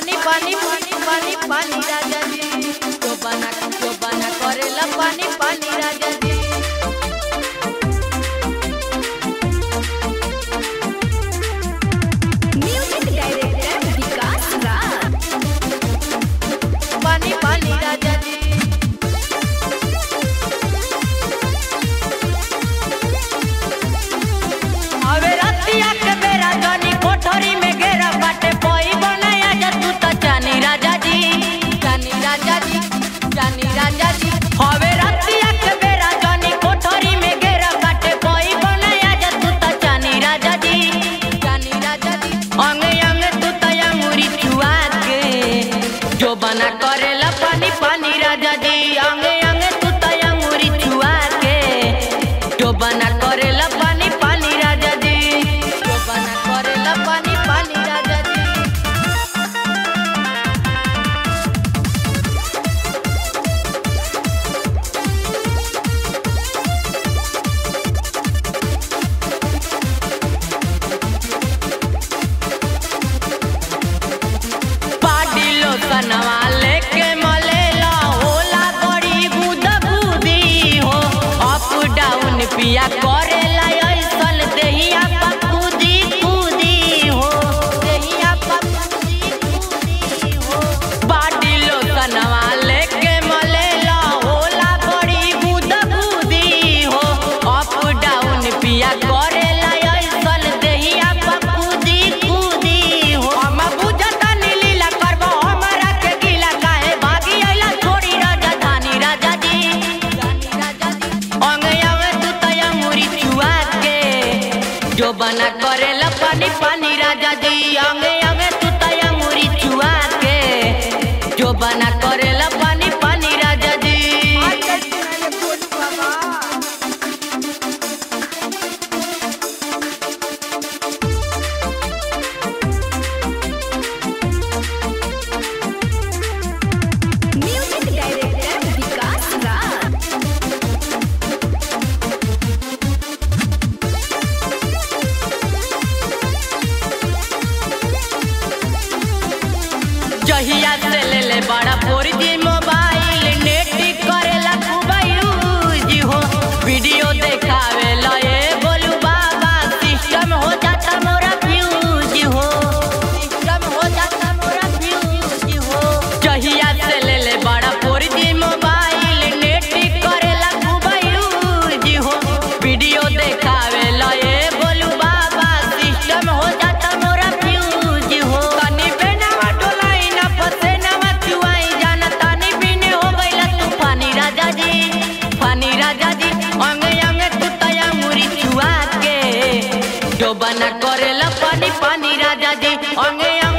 पानी पानी पानी पानी पानी राजा जी तो बना तो बना करेला पानी पानी राजा जी म्यूजिक डायरेक्टर विकास राज पानी पानी राजा जी अबे रतिया के बेरा जनी कोठरी में घेरा बाटे कोई बनाया जा तू त जानी राजा जी जानी राजा जी जानी राजा जी अबे रतिया के बेरा जनी कोठरी में घेरा बाटे कोई बनाया जा तू त जानी राजा जी जानी राजा जी अंगे अंगे तू त अंगूरी चुआ के जो बना करेला पानी पानी राजा जी अंगे अंगे तू त अंगूरी चुआ के जो बना करेला पानी पानी राजा जी जो बना करेला पानी पानी राजा जी पाडी लोकनवा लेके मलेला होला बड़ी गुदगुदी हो अप डाउन पिया करेला ऐसन देहिया पा कूदी कूदी हो देहिया पा कूदी कूदी हो पाडी लोकनवा लेके मलेला होला बड़ी गुदगुदी हो अप डाउन पिया करेला ऐसन देहिया पा कूदी कूदी हो हम बुझता नीलीला करबो हमरा के गीला काहे भागी आइला छोड़ी राजधानी राजा जी राजा जी अंगे अंगे तू तया मुरी चुआ के जो बना करेला पानी पानी राजा जी अंगे अंगे तू तया मुरी चुआ के जो बना करेला पानी पानी राजा जी म्यूजिक डायरेक्टर विकास राज जहिया से ले ले बड़ा फोर जी मोबाइल नेट करेला खूब यूज हो वीडियो देखावेला ए बोलू बाबा सिस्टम हो जाता मोरा फ्यूज हो सिस्टम हो जाता मोरा फ्यूज हो जहिया से ले ले बड़ा फोर जी मोबाइल नेट करेला खूब यूज हो वीडियो देखावेला ए बोलू बाबा सिस्टम हो जाता मोरा फ्यूज हो तनी बेनावा डोलाई ना फसे नावा चुआई जाना तानी बिने हो गइला तूफानी राजा जी फानी राजा जी अंगे अंगे तू तया मुरी चुआ के जो बना करेला पानी पानी राजा जी अंगे अंगे